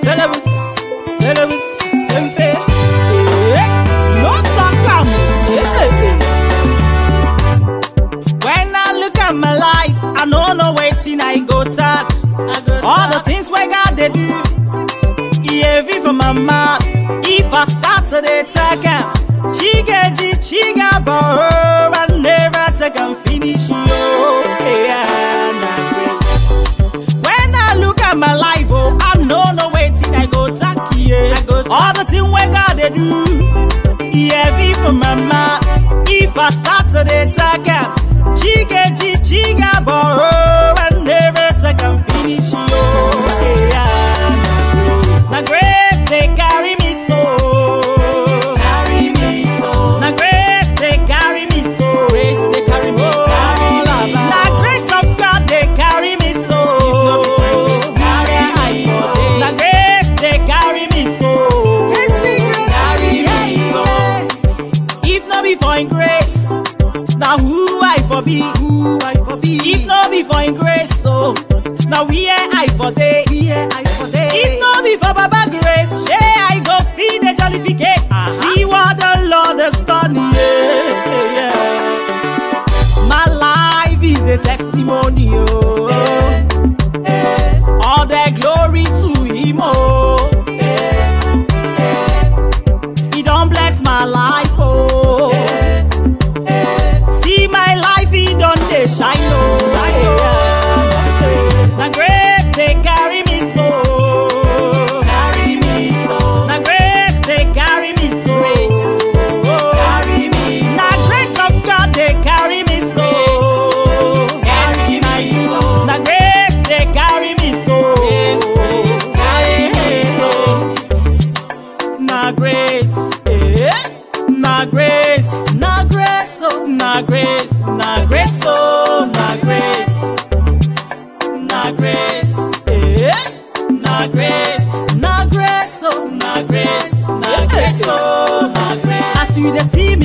Syllabus, syllabus, simple. Eh, No talk am. Eh, eh, eh. When I look at my life, I no know wetin I go talk. All the things wey God dey do, e heavy for my mouth. If I start to dey talk am, chigeji chigabo, I never take am finish yo. Yeah, na great. When I look at my life, oh, I no know wetin I go talk here. All the things wey God dey do, e heavy for my mouth. If I start to dey talk am, chigeji chigabo, I never take am finish yo. Yeah, na grace dey carry me so. Carry me so. Na grace dey carry me so. Grace dey carry me. Carry me. Na grace of God dey carry me so. Na grace dey carry me so. Carry me so. If no be for Him grace, na who I for be? Who I for be? If no be for Him grace, so na where I for dey? Where I for dey? If no be for Baba grace, shey I go feed the jollificate. See what the Lord has done, yeah, yeah. My life is a testimony, oh. All the glory to Him, oh. He don't bless my life, oh. See my life, He don't dey shine, oh. Na grace they carry me so. Carry me so. Na grace they carry me so. Carry me so. Na grace of God they carry me so. Carry me so. Na grace they carry me so. Carry me so. Na grace, eh? Na grace, na grace, oh, na grace, na grace, oh, na grace na grace, eh? Na grace, na grace, oh, na grace, na grace, oh, na grace. As you dey see me